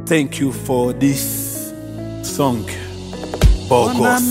Thank you for this song. Bogos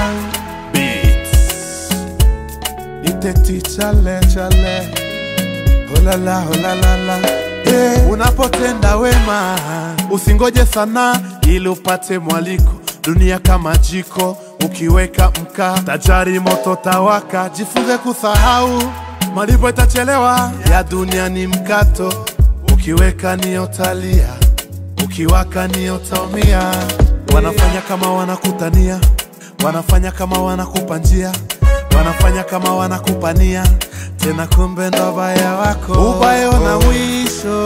Beats. Iteti chale chale Olala olalala hey. Unapotenda wema usingoje sana ili upate mwaliko. Dunia kama jiko, ukiweka mkaa tajari moto tawaka. Jifunze kusahau, malipo itachelewa. Ya dunia ni mkato, ukiweka ni utalia, ukiwaka ni utaumia. Wanafanya kama wanakutania, wanafanya kama wanakupa njia, wanafanya kama wanakupania, tena kumbe ndo baya wako. Ubaya una mwisho,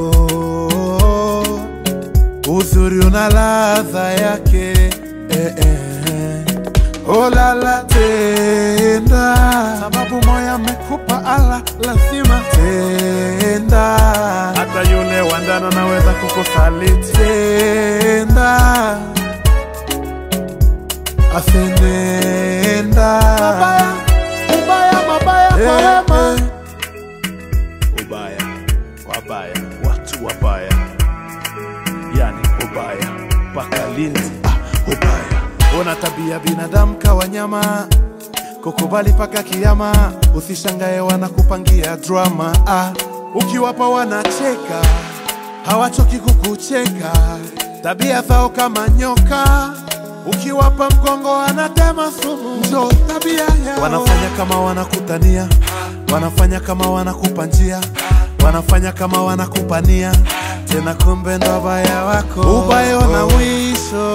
uzuri una ladha yake eh, eh. Olala tenda, sababu moya amekupa ala, lazima tenda. Hata yule wandana anaweza kukusaliti tenda, asenenda mabaya, ubaya, mabaya kwa wema Ubaya, wabaya, watu wabaya, yani ubaya mpaka linzi. Ah, ubaya Ona tabia binadamu kawa nyama, kukubali paka kiama. Usishangae wanakupangia drama ah. Ukiwapa wanacheka, hawachoki kukucheka. Tabia zao kama nyoka, ukiwapa mgongo wanatema sumu. Njo tabia yao. Wanafanya kama wanakutania, wanafanya kama wanakupa njia, wanafanya kama wanakupania, tena kumbe ndo baya wako. Ubaya una mwisho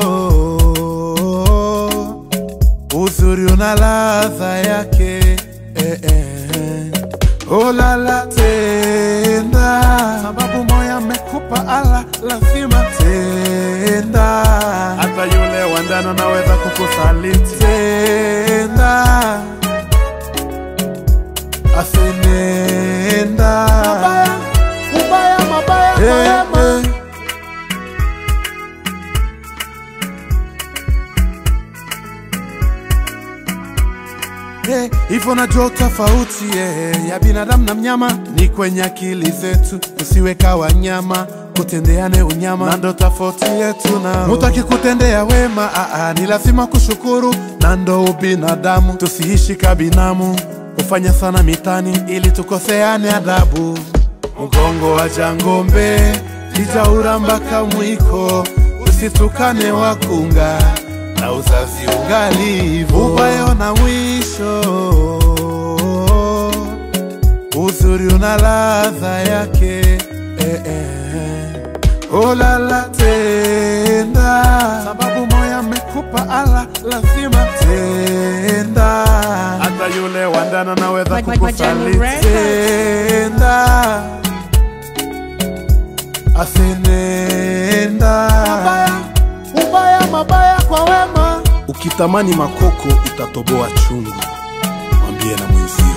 uzuri una ladha yake eh, eh. Olala tenda, sababu moya amekupa ala, lazima tenda. Hata yule wandana naweza kukusaliti tenda, asenenda mabaya, ubaya, mabaya kwa wema. Eh, hivyo najua tofauti eh, ya binadamu na mnyama ni kwenye akili zetu, tusiweka wanyama kutendeane unyama, na ndo tofauti yetu na mtu akikutendea wema aa, ni lazima kushukuru, na ndo ubinadamu, tusiishi kabinamu, kufanya sana mitani ili tukoseane adabu. Mgongo wa jangombe lijaura mpaka mwiko, usitukane wakunga na uzazi ungalivo, ubaya una mwisho, uzuri una ladha yake eh, eh. Olala tenda, sababu moya amekupa ala, lazima tenda. Hata yule wandana naweza Like- like Majani kukusaliti Records. tenda, asenenda mabaya, ubaya, mabaya kwa wema Ukitamani makoko itatoboa chungu, mwambie na mwenzio